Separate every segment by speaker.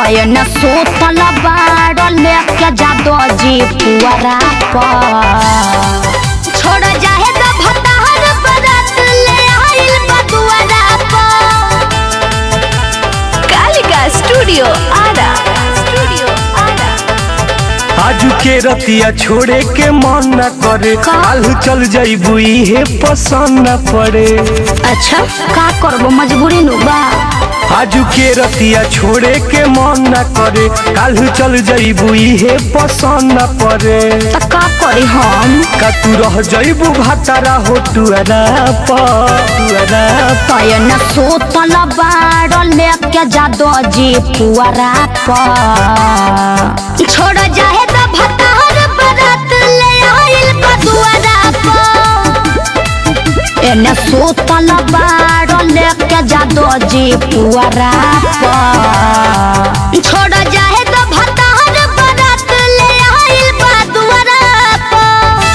Speaker 1: तयन सोतल बाड़ लेके जादो जी पुअरा पर छोड़ जाहे तो भतार बरात ले आइल बदुआरा पर
Speaker 2: कालिका स्टूडियो आरा स्टूडियो आरा
Speaker 3: आजू के रतिया छोड़े के मन न करे
Speaker 1: का?
Speaker 3: काल चल जाइबू इहे पसंद न पड़े
Speaker 1: अच्छा का करबो मजबूरी नु बा
Speaker 3: आजू के रतिया छोड़े के मन न करे काल चल जाइबू इहे पसंद न पड़े
Speaker 1: त का करी हम
Speaker 3: का तू रह जाइबू भातारा हो टुअरा पर टुअरा
Speaker 1: तयन सोतल बाड़ लेके जादो जी पुअरा पर छोड़ जाहे तो भतार बरात ले आइल बदुआरा पर एने सोतल बाड़ लेके जादो जी पुअरा पर छोड़ जाहे तो भतार बरात ले आइल बदुआरा पर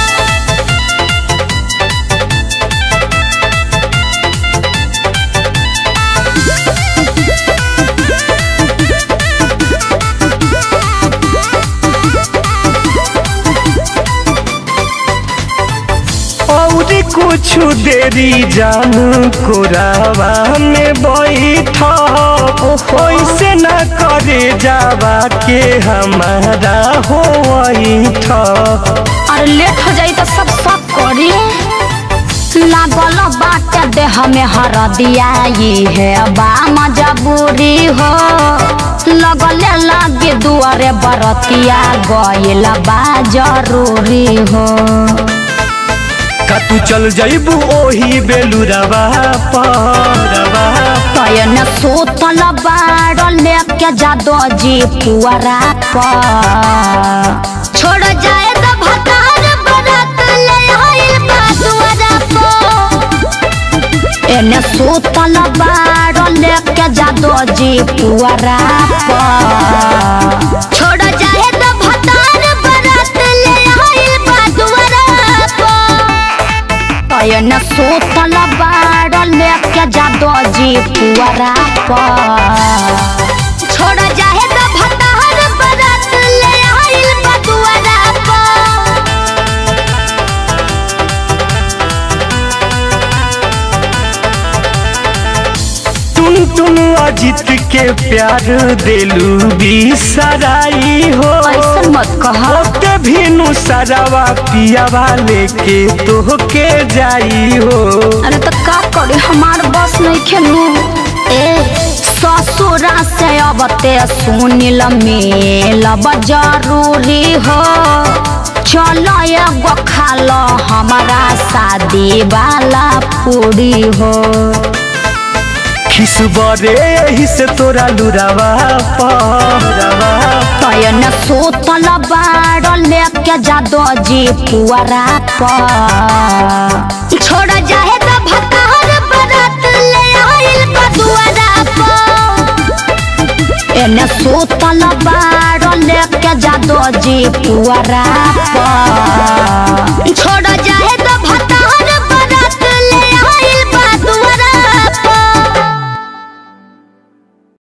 Speaker 3: और कुछ देरी जानू कोरावा में बैठा ऐसे न करे जावा के हमारा हो बैठा
Speaker 1: और लेट हो जाई तो सब सब करी लागल बाटे देह में हर दियाई है बा मजबूरी हो लगले लागे दुआरे बरतिया गइल बा जरूरी हो
Speaker 3: का तू चल जाइबू ओही बेलुरवा परवा
Speaker 1: तयन सोतल बाड़ लेके जादो जी पुअरा पर छोड़ जाए तो भतार बरात ले आइल बा दुआरा पर एने सोतल बाड़ लेके जादो जी पुअरा पर छोड़ जाए तो भतार बरात ले आइल बा दुआरा पर तयन सोतल बाड़ लेके जादो जी पुअरा पर छोड़ जाहे तो भतार बरात ले आइल बदुआरा पर
Speaker 3: टुन टुन अजित के प्यार देलू बिसराई हो
Speaker 1: ऐसन मत कह
Speaker 3: ओते भीनु सरावा पियावा लेके तोहके जाई हो
Speaker 1: अरे तो का करे हमार बस नहीं खेलू ए ससुरा से अब ते सुनिल मेलब जरूरी हो चलो एगो खा लो हमारा शादी वाला पूरी हो
Speaker 3: खिसबरे यही से तोरा लुरावा पहरावा
Speaker 1: तयन सोतल बाड़ लेके जादो जी पुअरा पर छोड़ जाहे तो भतार बरात ले आइल बदुआरा पर एने सोतल बाड़ लेके जादो जी पुअरा पर छोड़ जा